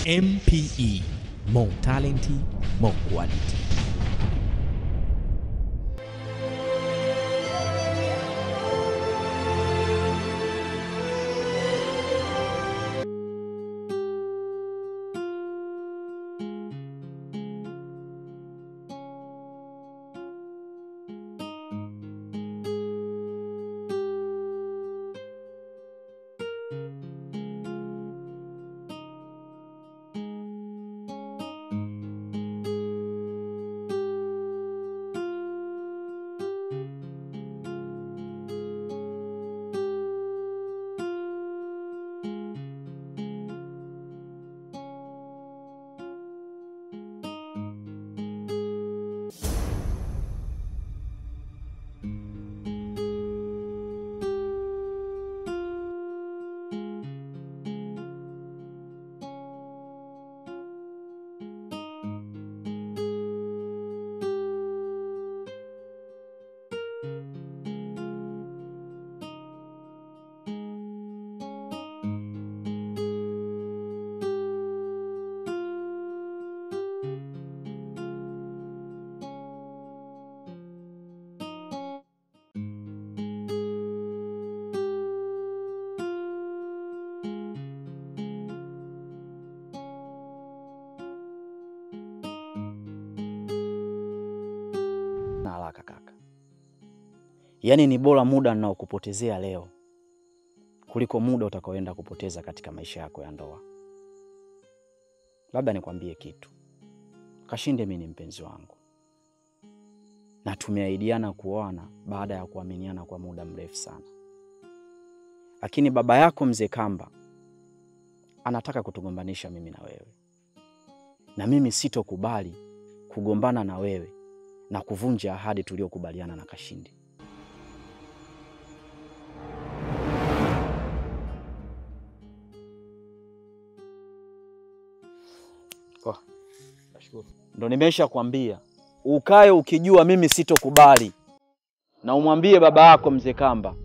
MPE, more talent, more quality. na haraka kaka. Yaani ni bora muda ninaokupotezea leo kuliko muda utakaoenda kupoteza katika maisha yako ya ndoa. Labda nikwambie kitu, Kashinde mimi ni mpenzi wangu na tumeahidiana kuoana baada ya kuaminiana kwa muda mrefu sana, lakini baba yako mzee Kamba anataka kutugombanisha mimi na wewe, na mimi sitokubali kugombana na wewe na kuvunja ahadi tuliyokubaliana na Kashindi. Oh, nashukuru. Ndo nimesha kwambia ukae ukijua mimi sitokubali, na umwambie baba yako mzee Kamba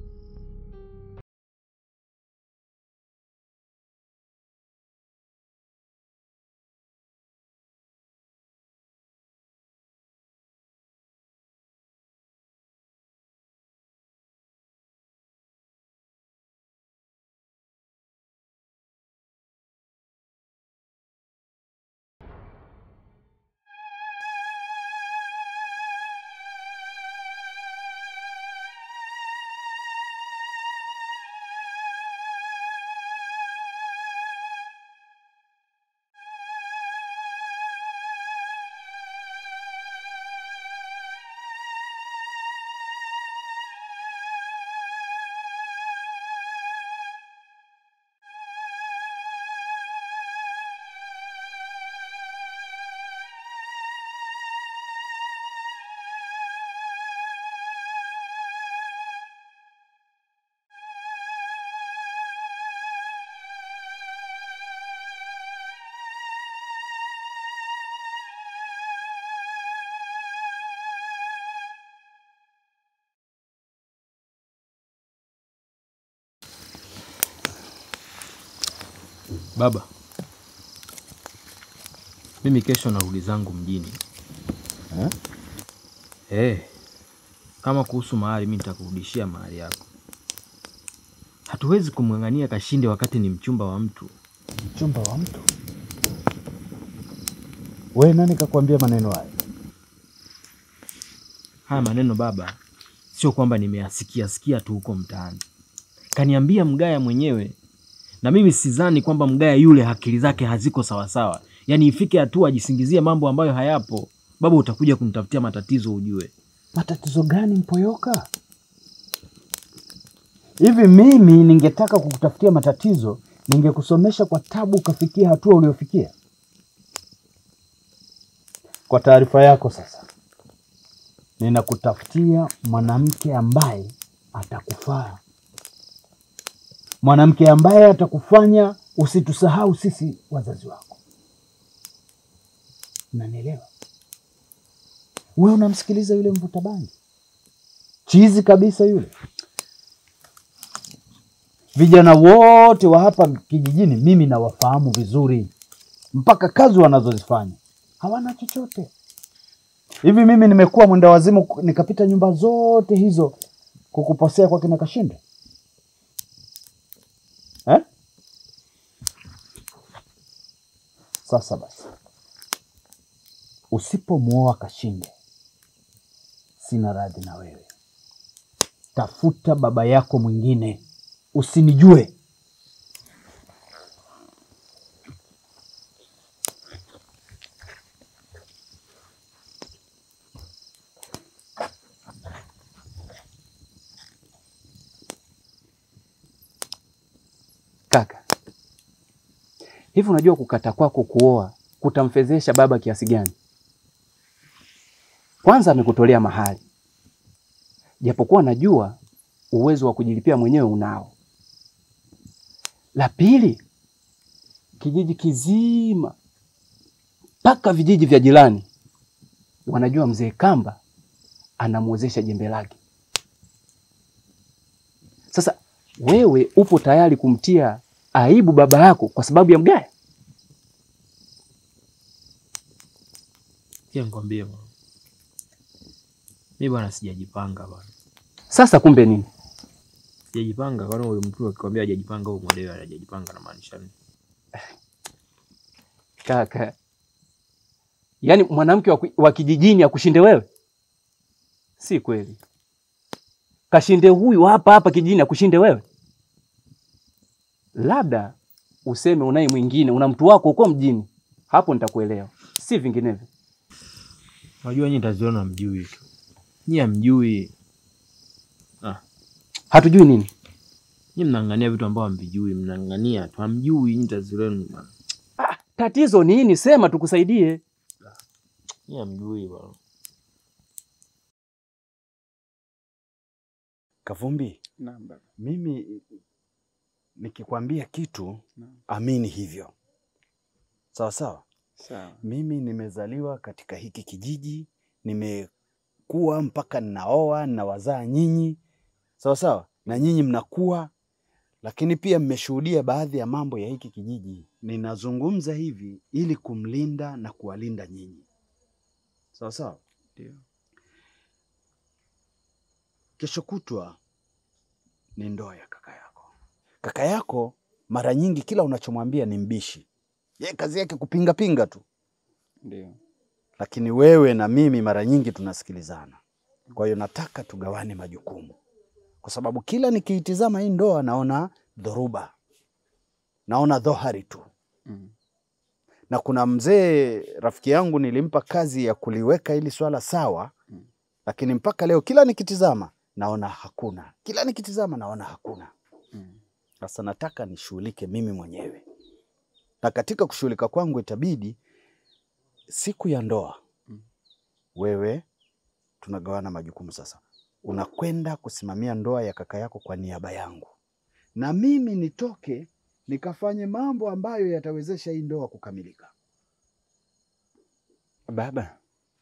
Baba, mimi kesho narudi zangu mjini Eh? eh. Kama kuhusu mahali, mimi nitakurudishia mahali yako. Hatuwezi kumng'ang'ania Kashinde wakati ni mchumba wa mtu. Mchumba wa mtu? We nani kakwambia maneno haya? Haya maneno baba, sio kwamba nimeyasikia sikia tu huko mtaani, kaniambia Mgaya mwenyewe, na mimi sidhani kwamba Mgaya yule akili zake haziko sawasawa, yaani ifike hatua ajisingizie mambo ambayo hayapo. Baba, utakuja kunitafutia matatizo ujue. Matatizo gani Mpoyoka? Hivi mimi ningetaka kukutafutia matatizo, ningekusomesha kwa tabu ukafikia hatua uliofikia? Kwa taarifa yako sasa, ninakutafutia mwanamke ambaye atakufaa, mwanamke ambaye atakufanya usitusahau sisi wazazi wako. Unanielewa? Wewe unamsikiliza yule mvuta bangi chizi kabisa yule. Vijana wote wa hapa kijijini mimi nawafahamu vizuri, mpaka kazi wanazozifanya hawana chochote. Hivi mimi nimekuwa mwenda wazimu nikapita nyumba zote hizo kukuposea kwa kina Kashinde eh? Sasa basi, usipomwoa Kashinde, sina radhi na wewe. Tafuta baba yako mwingine, usinijue. Kaka, hivi unajua kukata kwako kuoa kutamfedhesha baba kiasi gani? Kwanza amekutolea mahali, japokuwa najua uwezo wa kujilipia mwenyewe unao. La pili, kijiji kizima mpaka vijiji vya jirani wanajua mzee Kamba anamwozesha jembe lake. Sasa wewe upo tayari kumtia aibu baba yako kwa sababu ya mgaya? Sikia nikwambie bwana, mi bwana sijajipanga bwana, Sasa kumbe nini? sijajipanga. Kwani huyu mtu akikwambia hajajipanga, huyu mwelewa hajajipanga namaanisha nini? Kaka, yaani mwanamke wa, wa kijijini akushinde wewe? Si kweli. Kashinde huyu hapa hapa kijijini akushinde wewe? Labda useme unaye mwingine, una mtu wako huko mjini, hapo nitakuelewa, si vinginevyo. Unajua nyinyi taziona mjui tu, nyinyi hamjui, Hatujui nini? nyinyi mnang'ania vitu ambavyo hamvijui, mnang'ania tu, hamjui nyinyi tazilenu bwana, Ah, tatizo nini? Sema tukusaidie. nyinyi hamjui bwana. Kavumbi, mimi nikikwambia kitu amini hivyo, sawa sawa. Mimi nimezaliwa katika hiki kijiji, nimekuwa mpaka ninaoa, ninawazaa nyinyi, sawa sawa, na nyinyi mnakuwa, lakini pia mmeshuhudia baadhi ya mambo ya hiki kijiji. Ninazungumza hivi ili kumlinda na kuwalinda nyinyi, sawa sawa. Kesho kutwa ni ndoa ya kaka yako. Kaka yako mara nyingi kila unachomwambia ni mbishi, ye kazi yake kupinga pinga tu, Ndio. lakini wewe na mimi mara nyingi tunasikilizana. Kwa hiyo nataka tugawane majukumu, kwa sababu kila nikiitizama hii ndoa naona dhoruba, naona dhohari tu. Mm. Na kuna mzee rafiki yangu nilimpa kazi ya kuliweka hili swala sawa, lakini mpaka leo kila nikitizama naona hakuna, kila nikitizama naona hakuna. Mm. Sasa nataka nishughulike mimi mwenyewe, na katika kushughulika kwangu itabidi siku ya ndoa Mm. wewe tunagawana majukumu. Sasa unakwenda kusimamia ndoa ya kaka yako kwa niaba yangu, na mimi nitoke nikafanye mambo ambayo yatawezesha hii ndoa kukamilika. Baba,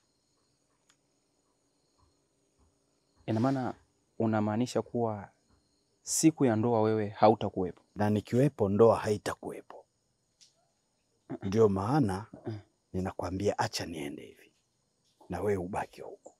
ina maana unamaanisha kuwa siku ya ndoa wewe hautakuwepo? na nikiwepo ndoa haitakuwepo. Ndio maana ninakwambia acha niende hivi na wewe ubaki huku.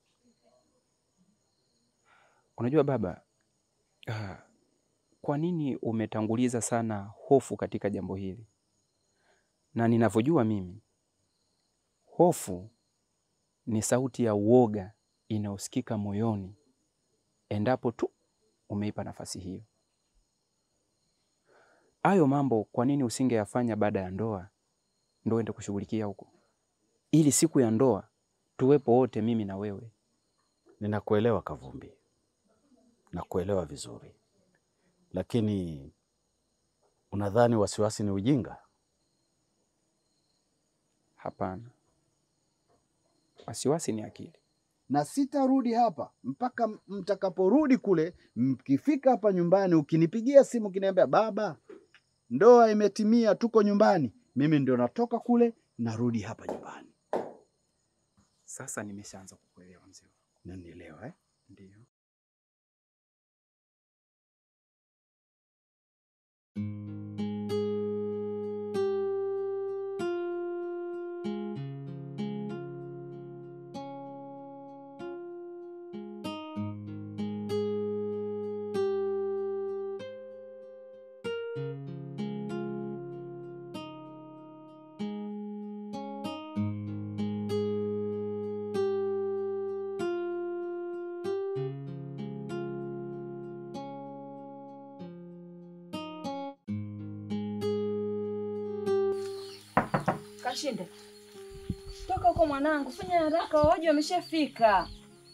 Unajua baba, ah, kwa nini umetanguliza sana hofu katika jambo hili? Na ninavyojua mimi, hofu ni sauti ya uoga inayosikika moyoni endapo tu umeipa nafasi hiyo. Hayo mambo kwa nini usingeyafanya baada ya ndoa, ndo ende kushughulikia huko, ili siku ya ndoa tuwepo wote, mimi na wewe. Ninakuelewa Kavumbi, nakuelewa vizuri, lakini unadhani wasiwasi ni ujinga? Hapana, wasiwasi ni akili. na sitarudi hapa mpaka mtakaporudi kule. Mkifika hapa nyumbani, ukinipigia simu ukiniambia baba, ndoa imetimia, tuko nyumbani, mimi ndio natoka kule narudi hapa nyumbani. Sasa nimeshaanza kukuelewa mzee. Nanielewa eh? Ndio. Kashinde, toka huko mwanangu, fanya haraka, waoji wameshafika.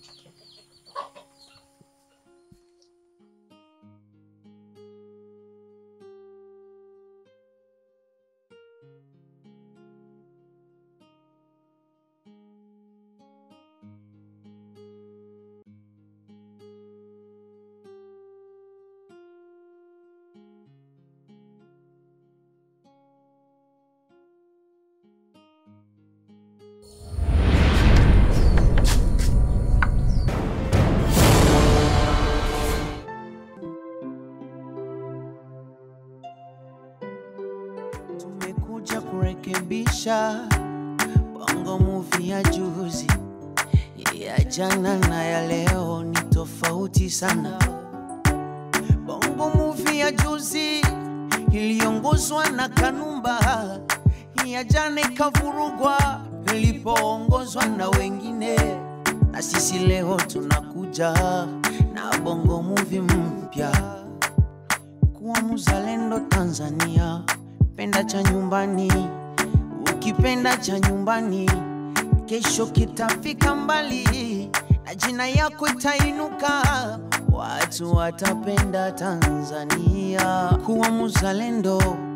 Tumekuja kurekebisha bongo movie ya juzi, ya jana na ya leo ni tofauti sana. Bongo movie ya juzi iliongozwa na Kanumba, ya jana ikavurugwa ilipoongozwa na wengine, na sisi leo tunakuja na bongo movie mpya kuwa mzalendo Tanzania, penda cha nyumbani, ukipenda cha nyumbani, kesho kitafika mbali na jina yako itainuka, watu watapenda Tanzania. Kuwa mzalendo